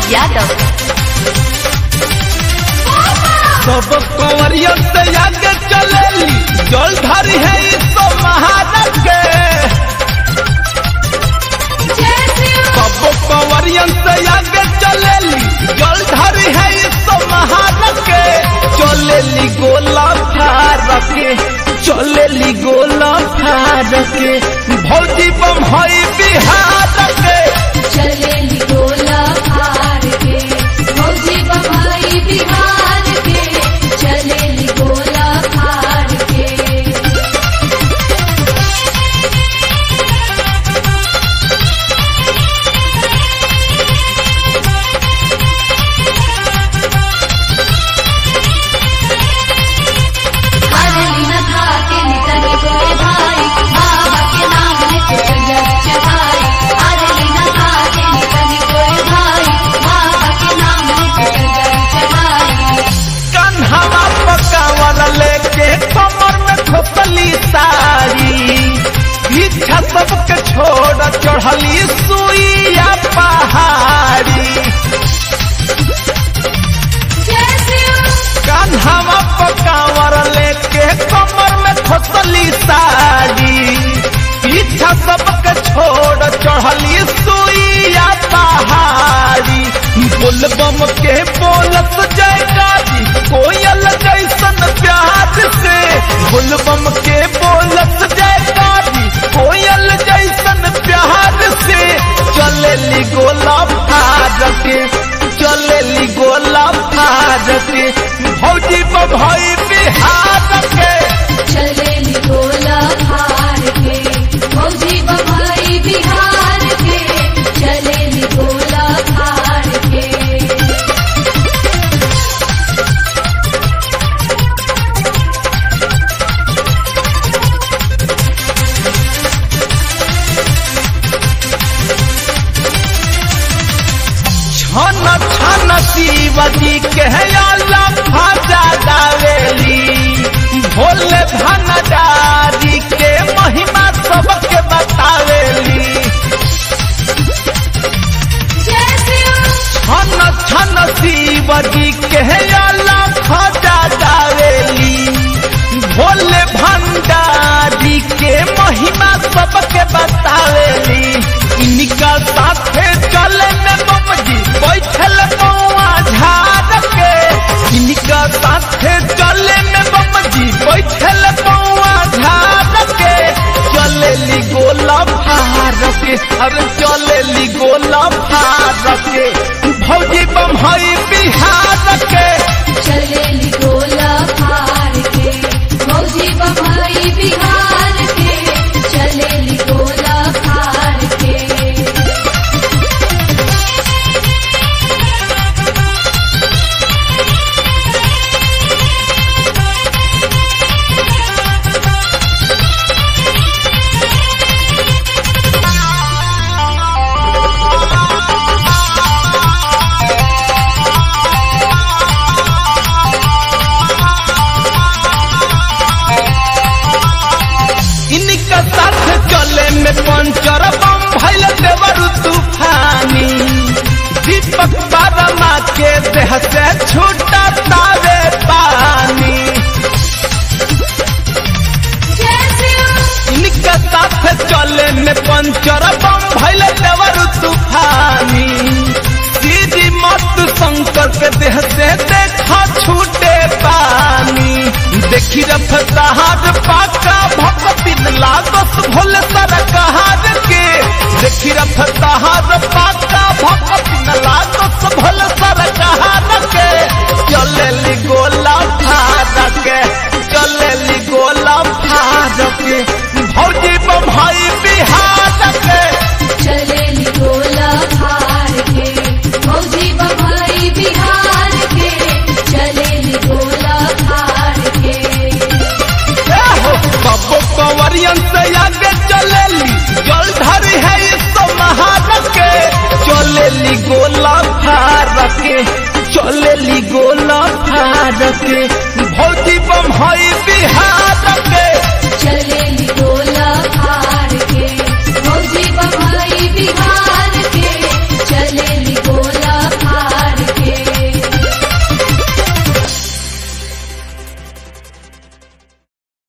यादव सब कंवरियन से आगे चलेली जल धरी है इस महाराज के सब कंवरियन से आगे चलेली जल धरी है इस महाराज के चलेली गोला फार के चलेली गोला फार के भौजी बम हई बिहार के चलेली गोला हार के मौजी बम्बई बिहार के चलेली गोला हार के हरली न था के नितन कोई भाई बाबा के नाम लेके चल चढ़ाई हरली न था के नितन कोई भाई बाबा के नाम लेके चल चढ़ाई कन्हवा पकावल लेके कमर में खोपली साड़ी पीछा सबके छोड़ चढ़ली सुइया पहाड़ी कन्हवा पकावर लेके कमर में खोपली साड़ी पीछा सबके छोड़ चढ़ली सुइया पहाड़ी बोलबम के बोलत जयकारी कोयल जैसन प्यार से बोलबम के बोलत जयकारी कोयल जैसन प्यार से चलेली गोला फार के चलेली गोला फार के भौजी बभई बिहार के चलेली गोला हार के मौजी बम्बई बिहार के चलेली गोला हार के छन छन शिवजी के अल्लाह फाजा गावेली भोले भनडारी के महिमा सबके बतावेली छन छन शिवजी के अल्लाह फाजा गावेली भोले भंडारी के महिमा सबके बतावेली इनका साथे चले में बमजी बैठल बउआ झाड़ के इनका साथे चले में बमजी बैठल बउआ झाड़ के चलेली गोला फार के अरे चलेली गोला फार के भौजी बम्हई बिहार के चलेली गोला हार के मौजी बम्बई बिहार के चलेली गोला हार के इनका साथ चले में पंचर बम भैल देवर तूफानी दीपक बारमा के देह से छूटा तावे पानी इनका साथ चले में पंचर बम भैल देवर तूफानी सीधी मत शंकर के देह से देखा छूटे पानी देखी रफ्तार पाका भक्ति लागत भोले सरकार के देखी रफ्तार पाका भक्ति लागत भोले सरकार के चलेली गोला फार के चलेली गोला फार के भौजी बम्हई बिहार के चलेली गोला हार के मौजी बम्बई बिहार के चलेली गोला हार के बब्बो कंवरियन से आगे चलेली जल धरी है इस महारत के चलेली गोला फार के चलेली गोला फार के